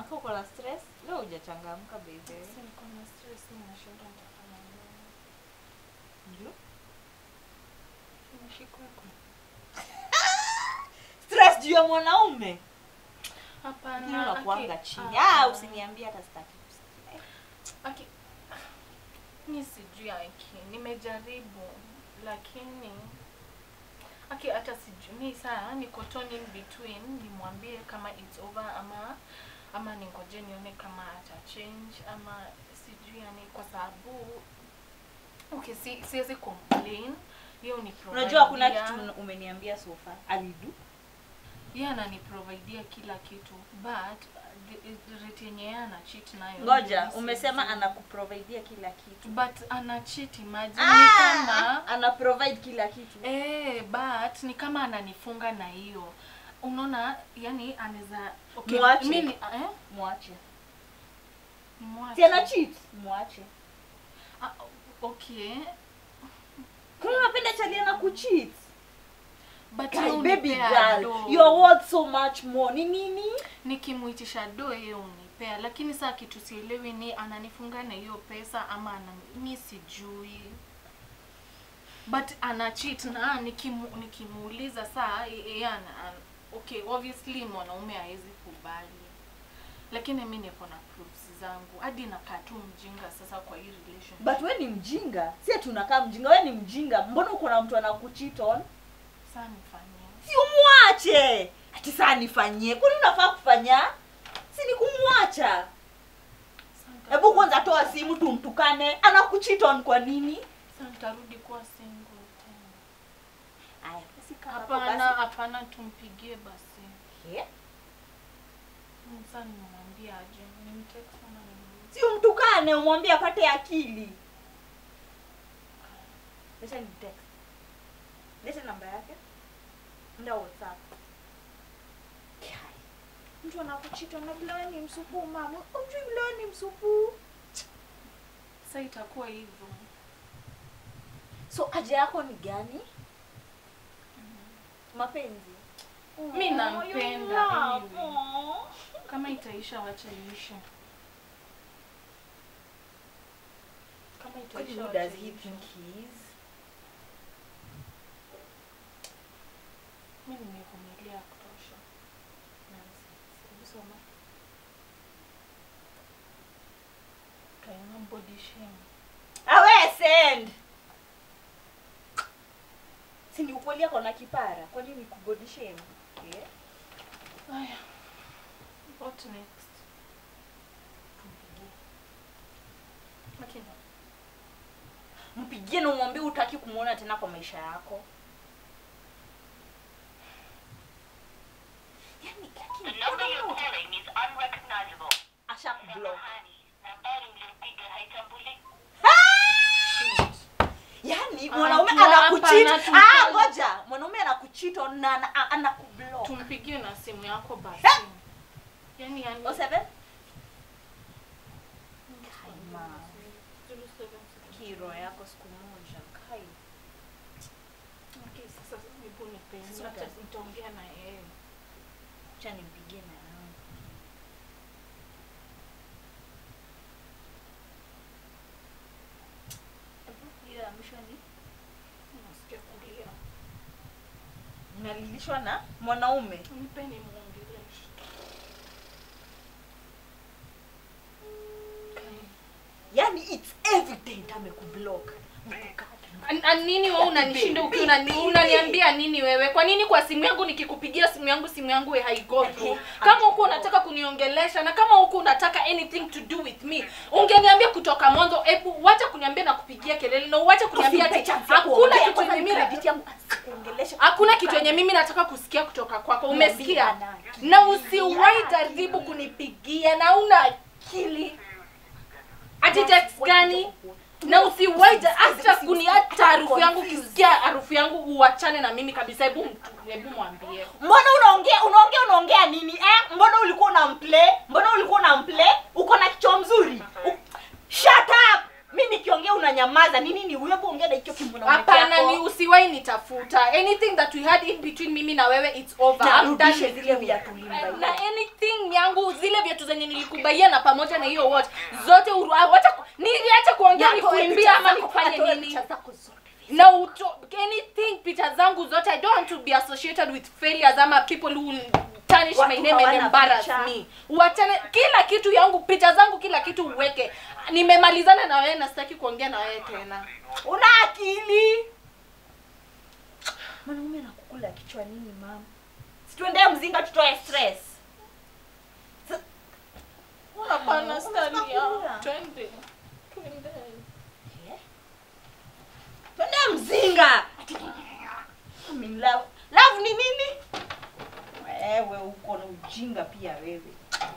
unakaa uko na stress leo hujachangamka baby Sasa niko na stress mimi nashinda nitafanya nini? Ndio. Nimeshikwa kwa. stress juu ya mwanaume Hapana. lakini unakuanga aki- chini ah, ah ah. usiniambie hata sitaki kusikia Aki, mi sijui aki, nimejaribu lakini aki hata sijui mi saa niko torn in between nimwambie kama it's over ama ama ningoje nione kama ata change ama sijui yani kwa sababu okay si, siwezi complain hiyo ni unajua hakuna kitu umeniambia so far alidu yeye ananiprovidea kila kitu but the- the rate yenye yeye ana cheat nayo ngoja mimi umesema sijui. anakuprovidea kila kitu but ana cheat imagine ni ah, kama ana provide kila kitu eh but ni kama ananifunga na hiyo unaona yani anaweza okay, Mwache. mimi ni- eh mwache mwache si ana cheat mwache ah, okay kuna unapenda chalia na kucheat but Guy, yeye baby unipea girl do. you're worth so much more ni nini nikimuitisha do yeye unipea lakini saa kitu sielewi ni ananifunga na hiyo pesa ama ana mi sijui but ana cheat na nikimu, nikimuuliza saa yeye ana an- okay obviously mwanaume hawezi kubali lakini mi niko na proofs zangu hadi nakaa tu mjinga sasa kwa hii relationship but we ni mjinga si ati unakaa mjinga we ni mjinga mbona uko na mtu anakucheat on saa nifanyie si umwache ati saa nifanyie kwani unafaa kufanya si ni kumwacha Saa nita- hebu kwanza toa simu tumtukane anakucheat on kwa nini saa nitarudi kuwa single tena aya basi kaa hapo hapana basi. hapana tumpigie basi Eh, Mm, Sasa nimemwambia aje, nimtext ama nimuulize. si umtukane umwambie apate akili leta ni text leta namba yake nda whatsapp Kai, mtu anakuchita na vile wewe ni msupu mama ujui vile wewe ni msupu Sasa itakuwa hivyo. so haja yako ni gani mapenzi Mi Oh, nampenda, you love. anyway. Oh. Kama itaisha wacha iishe. Kama itaisha Who wacha does he iishe. think he is? Mi nimevumilia ya kutosha. Hebu soma. Kaima body shame. Awe send. Si ni ukweli yako na kipara. Kwa nini kubody shame? Yeah. Aya. What next? Lakini Mpigie na umwambie utaki kumuona tena kwa maisha yako. Yaani The lakini number you're calling is unrecognizable. asha kublock. Nambari mlimpiga haitambuliki. Yaani Ah, mwanaume tu- anakucheat. hapana, Ah, tu- ngoja. Mwanaume anakucheat on na ana- anakublock. tumpigie na simu yako basi. Eh! Yaani yani O seven? Kaima. Kiro yako siku moja. Kai. Okay, sasa hebu nipe. Sasa Acha nitaongea na yeye. Acha nimpigie na yangu. Hebu, hiyo ya mwisho ni Nasikia kulia. nalilishwa na mwanaume Nipe nimuongeleshe. yani it's evident amekublock An- an- nini wewe unanishinda ukiwa unani- unaniambia nini wewe kwa nini kwa simu yangu nikikupigia simu yangu simu yangu we haigo through kama huku unataka kuniongelesha na kama huku unataka anything to do with me ungeniambia kutoka mwanzo hebu wacha kuniambia na kupigia kelele na uache kuniambia ati hakuna kitu yenye mimi hakuna kitu yenye mimi nataka kusikia kutoka kwako umesikia na usiwahi jaribu kunipigia na una akili ati text gani na usiwahi ja- hata kuni hata harufu yangu ukisikia harufu yangu uachane na mimi kabisa hebu mtu- hebu mwambie mbona unaongea unaongea unaongea nini eh? mbona ulikuwa unamplay mbona ulikuwa unamplay uko na kichwa mzuri U- shut up mi nikiongea unanyamaza nini ni huyo ongea na hicho kimwanaume hapana chako. ni usiwahi nitafuta anything that we had in between mimi na wewe it's over Na I'm done urudishe with zile you. viatu limba na anything ya yangu zile viatu zenye nilikubaia na pamoja na hiyo watch zote uru- ah, wacha ku- niache kuongea Na atoe nikuimbia picha ama zako, nifanye atoe nini picha zako zote. na uto anything picha zangu zote i don't want to be associated with failures ama people who will tarnish Watu my name and hawana embarrass picha. me uachane kila kitu yangu picha zangu kila kitu uweke nimemalizana na wewe na sitaki kuongea na wewe tena una akili mwanaume anakukula kichwa nini mama situendee mzinga tutoe stress hapana Staria. twende twende twendee mzinga I'm in love. love ni nini wewe uko na ujinga pia wewe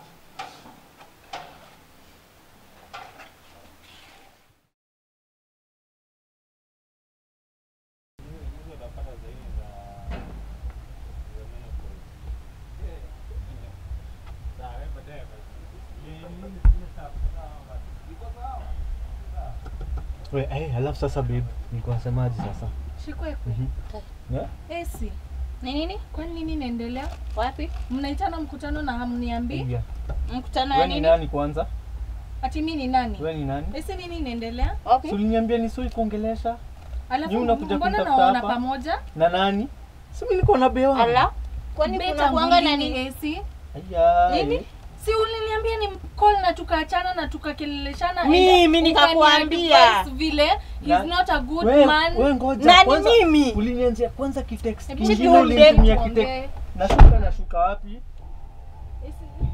We, hey, halafu sasa babe, nilikuwa nasemaje sasa? shikwekwe Yeah? esi Ni nini? kwani nini inaendelea Wapi? mnaitana mkutano na hamniambii Yeah. Mkutano Wewe ya ni nini? nani kwanza? ati mi ni nani Wewe ni nani? esi nini inaendelea Wapi? Si uliniambia nisoi kuongelesha alafu Ni unakuja mbona kunitafuta naona hapa? pamoja na nani? Si mimi niko na bewa. Ala. Kwani Beta kuna kuanga na ngulini, nini? esi Aya. Nini? si uliniambia ni call na tukaachana na tukakeleleshana and Mimi ukani nikakuambia. advise vile Na- he's not a good We, man we ngoja Nani kwanza. mimi? Ulinianzia kwanza kitext Hebu kingine tuongee, ulinitumia tuongee. kitext. Nashuka nashuka wapi? Esi-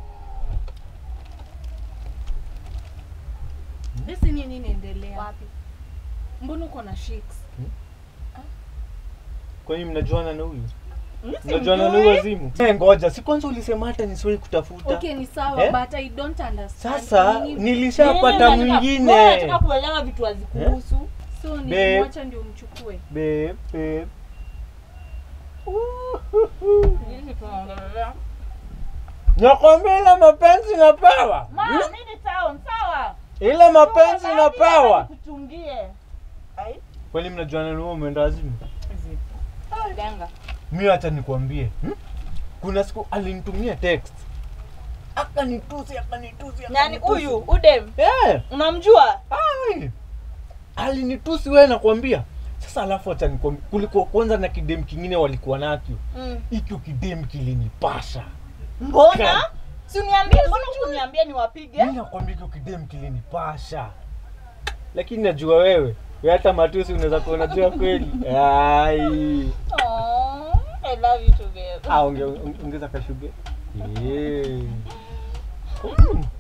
esi nini inaendelea Wapi? mbona uko na shakes Kwani mnajuana na huyu? Mimi Mnajuana na simjui. huyu wazimu? Eh, ngoja, si kwanza ulisema hata nisiwahi kutafuta. okay ni sawa Eh? but i don't understand Sasa Nini- nilishapata Mimi nataka- wewe mwingine. Nataka kuelewa vitu hazikuhusu. so Babe. nilimwacha ndio mchukue Babe, babe. Nini tunaongelea? Nakwambia ile mapenzi na pawa. Ma, nini town? Sawa. Ile mapenzi na pawa. Kuchungie. Kwani mnajuana na huyo umeenda wazimu? Ganga. Mimi acha nikwambie. Hmm? Kuna siku alinitumia text. Akanitusi, akanitusi, Nani akanitusi. huyu? Udem. Eh. Unamjua? Ai. Alinitusi wewe nakwambia. Sasa alafu acha nikwambie kulikuwa kwanza na kidem kingine walikuwa nakyo. Mm. Hicho kidem kilinipasha. Mbona? Kan- Si uniambie, mbona ukuniambia niwapige? Mimi nakwambia hicho kidem kilinipasha. Lakini najua wewe, wewe hata matusi unaweza kuwa unajua kweli. Ai. Oh, I love you too, babe. Ah, onge, onge- ongeza kashuge. Yeah. Mm.